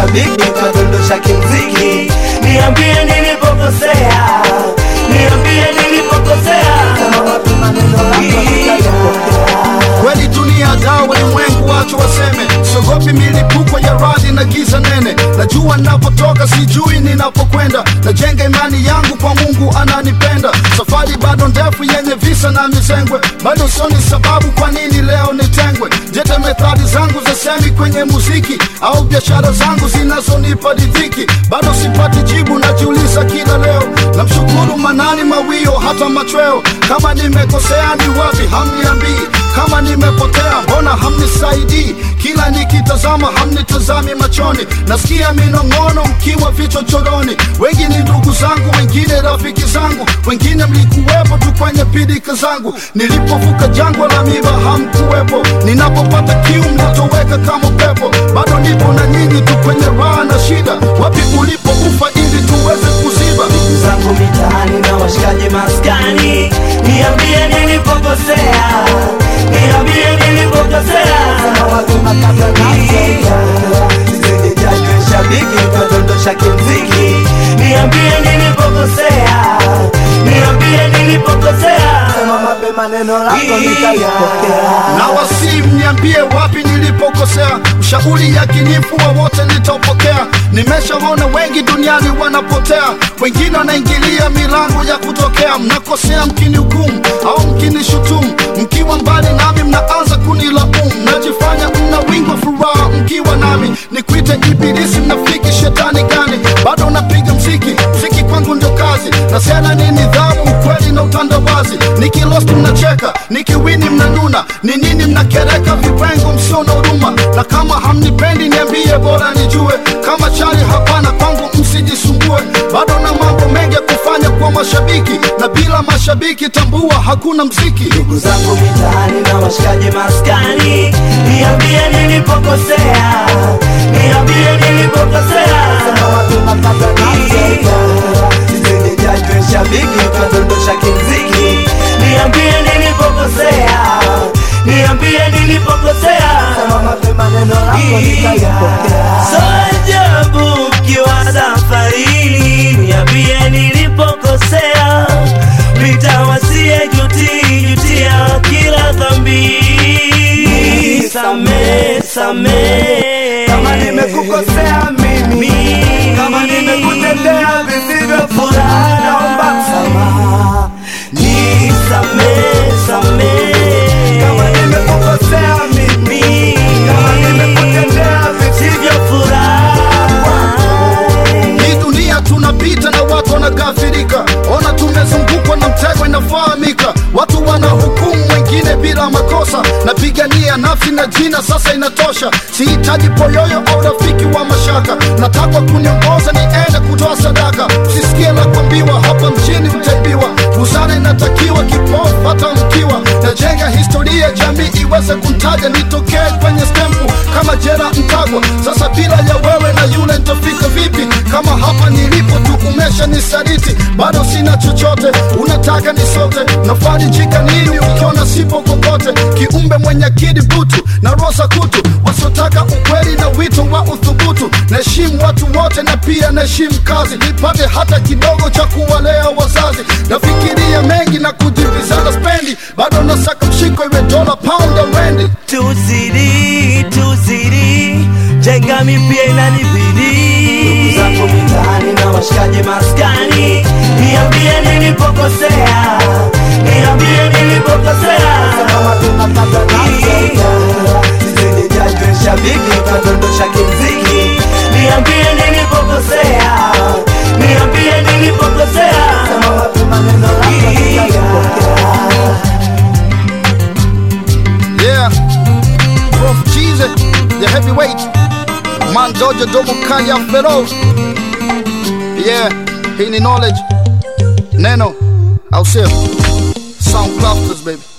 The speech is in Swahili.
shabiki kadondosha kimziki niambie nilipokosea niambie nilipokosea Sema wapi maneno yako nitayapokea kweli dunia dawa ulimwengu wacho waseme siogopi milipuko ya radi na giza nene najua ninapotoka sijui ninapokwenda najenga imani yangu kwa mungu ananipenda safari bado ndefu yenye visa na mizengwe bado sioni sababu kwa nini leo nitengwe jete methali zangu za semi kwenye muziki au biashara zangu zinazonipa ridhiki bado sipati jibu najiuliza kila leo namshukuru manani mawio hata machweo kama nimekosea ni wapi hamniambii kama nimepotea mbona hamnisaidii kila nikitazama hamnitazami machoni nasikia minong'ono mkiwa vichochoroni wengi ni ndugu zangu wengine rafiki zangu wengine mlikuwepo tu kwenye pidika zangu nilipovuka jangwa la miba hamkuwepo ninapopata kiu mnatoweka kama pepo bado nipo na nyinyi tu kwenye raha na shida wapi ulipoufa ili tuweze kuziba ndugu zangu mitaani na washikaji maskani niambie nilipokosea niambie nilipokosea Sema wapi makabla nitayapokea Sijajwe shabiki kadondosha kimziki niambie nilipokosea niambie nilipokosea Sema wapi maneno yako nitayapokea na wasi mniambie wapi nilipokosea ushauri yakinifu wowote nitaupokea nimeshaona wengi duniani wanapotea wengine wanaingilia milango ya kutokea mnakosea mkinihukumu au mkinishutumu mkiwa mbali nami mnaanza kunilaumu mnajifanya mna wingi wa furaha mkiwa nami nikuite ibilisi mnafiki shetani gani bado napiga mziki mziki kwangu ndio kazi na sena ni nidhamu ukweli na utandawazi nikilost mnacheka nikiwini mnanuna ni nini mnakereka vipengo msio na huruma na kama hamnipendi niambie bora nijue kama chali hapana kwangu msijisumbue bado na mambo mengi ya kufanya kwa mashabiki na bila mashabiki tambua hakuna mziki ndugu zangu mitaani na washikaji maskani niambie nilipokosea niambie nilipokosea Sema wapi makabla nitayapokea Sijajwe shabiki kadondosha kimziki niambie nilipokosea niambie nilipokosea Sema wapi maneno yako nitayapokea So ajabu ukiwa safarini, niambie nilipokosea, nitawasie juti jutia kila dhambi, same same Kama nimekukosea mimi Kama nimekutendea visivyo furaha Naomba msamaha nisamee samee Kama nimekukosea mimi Kama nimekutendea visivyo hii dunia tunapita na watu wanagafirika ona tumezungukwa na mtego inafahamika watu wanahukumu wengine bila makosa napigania nafsi na jina sasa inatosha sihitaji poyoyo au rafiki wa mashaka natakwa kuniongoza niende kutoa sadaka usisikie la kuambiwa hapa mjini utaibiwa busara inatakiwa kipofu hata mkiwa najenga historia jamii iweze kuntaja nitokee kwenye stempu kama jera mtagwa sasa bila ya wewe na yule nitafika vipi kama hapa nilipo tu umesha nisaliti bado sina chochote unataka nisote nafarijika nini ukiona sipo kokote kiumbe mwenye akili butu na rosa kutu wasiotaka ukweli na wito wa uthubutu naheshimu watu wote na pia naheshimu kazi nipate hata kidogo cha kuwalea wazazi nafikiria mengi na kujivizana spendi bado nasaka mshiko iwe dola pound ya wendi tuzidi tuzidi jenga mipya inanibidi ndugu zangu mitaani na washikaji maskani niambie nilipokosea niambie nilipokosea Sema wapi makabla nitayapokea Sijajwe shabiki kadondosha kimziki niambie nilipokosea niambie nilipokosea Sema wapi maneno yako nitayapokea Yeah, Prof Cheese, the heavyweight. Man Jojo Domo Kaya Fero. Yeah, hii ni knowledge. Neno, au sio? Sound clusters baby.